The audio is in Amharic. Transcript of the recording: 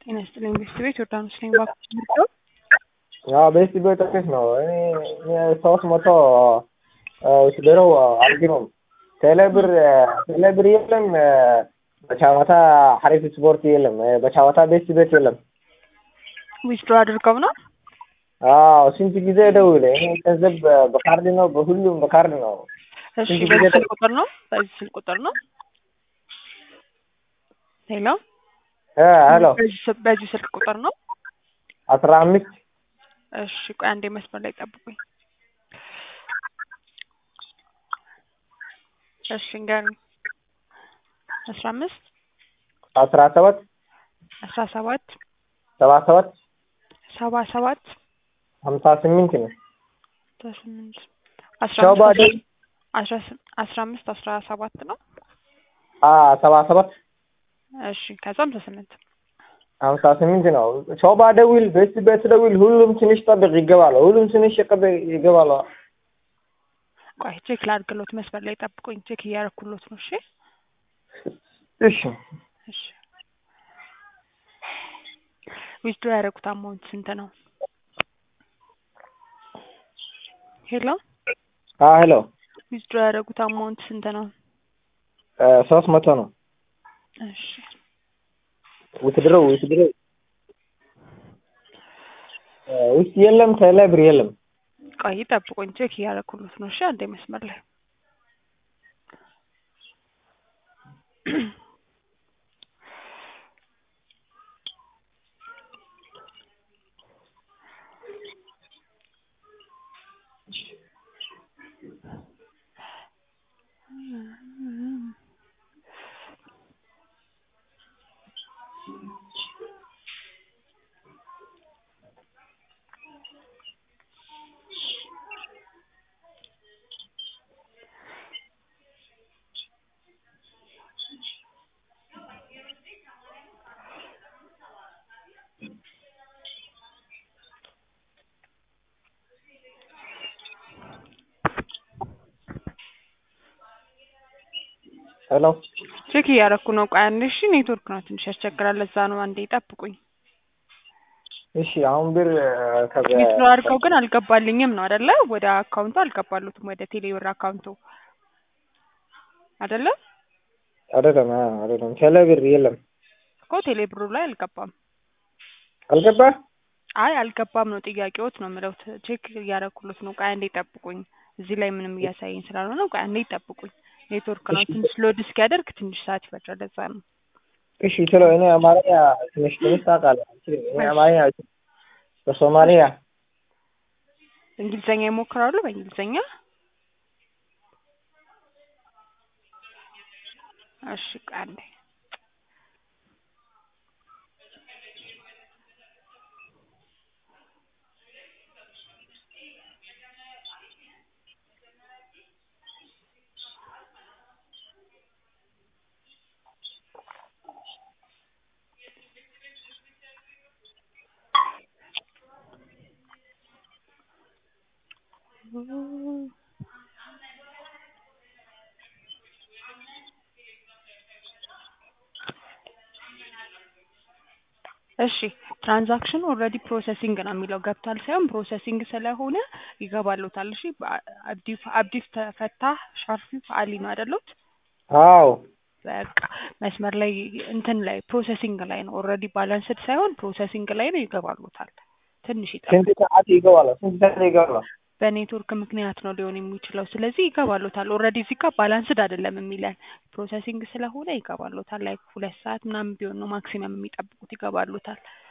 ጤና ይስጥልኝ ቤተሰቤት ዮርዳኖስ ነኝ። እባክዎት ምርጫው አዎ በዚህ በጥቂት ነው። እኔ ሶስት መቶ ስደረው አልግነውም። ቴሌብር ቴሌብር የለም፣ በቻዋታ ሀሪፍ ስፖርት የለም፣ በቻዋታ ቤት ቤት የለም። ዊዝድሮ አድርገው ነው። አዎ ስንት ጊዜ ደውል። እኔ ገንዘብ በካርድ ነው፣ በሁሉም በካርድ ነው። እሺ ስንት ጊዜ በዚህ ስልክ ደውል። ቁጥር ነው። በዚህ ስልክ ቁጥር ነው። ሄሎ ሄሎ በዚህ ስ- በዚህ ስልክ ቁጥር ነው። አስራ አምስት እሺ ቆይ አንዴ መስመር ላይ ጠብቁኝ። እሺ እንገሩኝ። አስራ አምስት አስራ ሰባት አስራ ሰባት ሰባ ሰባት ሰባ ሰባት ሀምሳ ስምንት ነው። አስራ ስምንት አስራ ሸባ አምስት ደውል። አስራ ስም- አስራ አምስት አስራ ሰባት ነው። ሰባ ሰባት እሺ ከዛ ሀምሳ ስምንት ሀምሳ ስምንት ነው። ሾባ ደውል፣ ቤት ቤት ደውል። ሁሉም ትንሽ ጠብቅ ይገባሉ። ሁሉም ትንሽ ጠብቅ ይገባሉ። ቆይ ቼክ ላድርግሎት። መስመር ላይ ጠብቁኝ። ቼክ እያደረኩሎት ነው። እሺ እሺ እሺ ዊዝድሮ ያደረጉት አማውንት ስንት ነው? ሄሎ ሄሎ ዊዝድሮ ያደረጉት አማውንት ስንት ነው? ሶስት መቶ ነው። እሺ ውትድረው ውትድረው ውስጥ የለም፣ ቴሌብር የለም። ቆይ ጠብቁኝ። ቼክ እያደረኩሎት ነው። እሺ አንዴ መስመር ላይ ሄሎ ቼክ እያደረኩ ነው። ቆይ አንዴ እሺ። ኔትወርክ ነው ትንሽ ያስቸግራል። ለዛ ነው። አንዴ ጠብቁኝ። እሺ፣ አሁን ብር ከበ ዊዝድሮ አድርገው ግን አልገባልኝም ነው አይደለ? ወደ አካውንቱ አልገባሉትም። ወደ ቴሌብር አካውንቱ አይደለ አይደለም አይደለም፣ ቴሌብር የለም። እኮ ቴሌብሩ ላይ አልገባም። አልገባ አይ አልገባም ነው ጥያቄዎት ነው የምለው። ት- ቼክ እያደረኩሎት ነው። ቆይ አንዴ ጠብቁኝ። እዚህ ላይ ምንም እያሳየኝ ስላልሆነ ቆይ አንዴ ጠብቁኝ። ኔትወርክ ነው እሺ። ትንሽ ሎድ እስኪያደርግ ትንሽ ሰዓት ይፈጃል። ለዛ ነው። እሺ፣ ቶሎ እኔ አማርኛ ትንሽ ትንሽ ታውቃለህ። አልችልም። እኔ አማርኛ አልችልም። በሶማሊያ እንግሊዘኛ ይሞክራሉ። በእንግሊዘኛ እሺ ቆይ አንዴ እሺ ትራንዛክሽኑ ኦልሬዲ ፕሮሰሲንግ ነው የሚለው ገብቷል ሳይሆን ፕሮሰሲንግ ስለሆነ ይገባሉታል። እሺ በአ- አብዲ አብዲ ተፈታህ ሻርፊ አሊ ነው አይደሉት? አዎ በቃ መስመር ላይ እንትን ላይ ፕሮሰሲንግ ላይ ነው። ኦልሬዲ ባላንስድ ሳይሆን ፕሮሰሲንግ ላይ ነው። ይገባሉታል። ትንሽ ይጠብቁ። ስንት ሰዓት ይገባል? ስንት ሰዓት ይገባል? በኔትወርክ ምክንያት ነው ሊሆን የሚችለው። ስለዚህ ይገባሉታል። ኦልሬዲ እዚህ ጋር ባላንስድ አይደለም የሚለን ፕሮሰሲንግ ስለሆነ ይገባሉታል። ላይ ሁለት ሰዓት ምናምን ቢሆን ነው ማክሲመም የሚጠብቁት። ይገባሉታል።